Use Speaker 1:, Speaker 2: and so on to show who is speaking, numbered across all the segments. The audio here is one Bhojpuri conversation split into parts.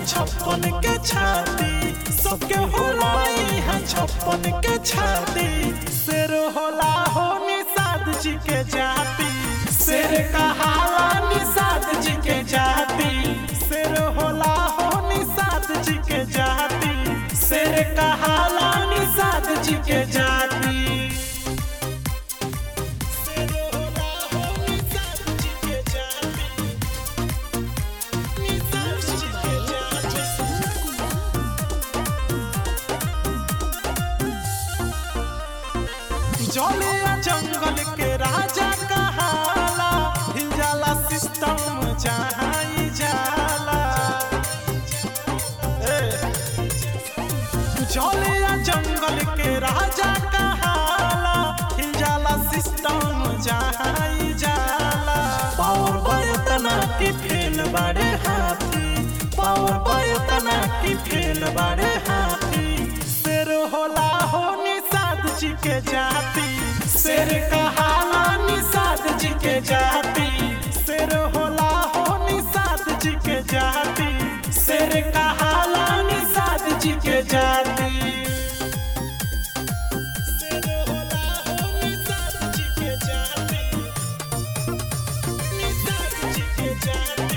Speaker 1: छप्पन के छाती सबके होला यहाँ छप्पन के छाती शेर होला हो निषाद जी के जाति शेर कहाला निषाद जी के जाति शेर होला हो निषाद जी के जाति शेर कहाला निषाद जी के जाति शेर होला हो निषाद जी के जाति निषाद जी के जाति जलिया जंगल के राजा कहाला हिल जाला सिस्टम जहाँ ई जाला ए, जलिया जंगल के राजा कहाला हिल जाला सिस्टम जहाँ ई जाला पावर बयतना की फेल बड़े हाथी पावर बयतना की फेल बड़े हाथी शेर होला हो निषाद जी के जाति शेर कहाला निषाद जी के जाति शेर होला हो निषाद जी के जाति शेर कहाला निषाद जी के जाति शेर होला हो निषाद जी के जाति निषाद जी के जाति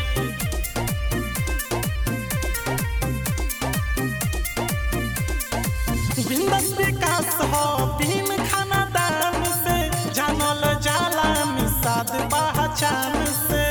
Speaker 1: बिंदस विकास हो बीन खाना दान से जानल जाला निषाद पहचान से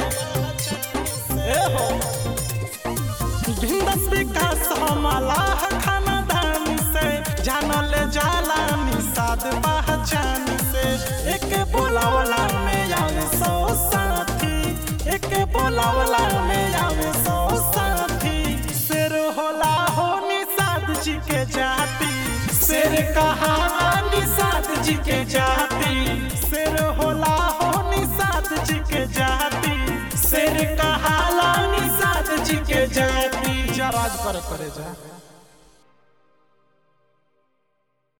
Speaker 1: ए हो बिंदस विकास हो मलाह खाना दान से जानल जाला निषाद पहचान से एक बोलावला में आवे सौ साथी एक बोलावला में आवे सौ साथी शेर होला हो निषाद जी के जाति शेर कहाला निषाद जी के जाति शेर होला हो निषाद जी के जाति शेर कहाला निषाद जी के जाति
Speaker 2: जा राज करे करे जा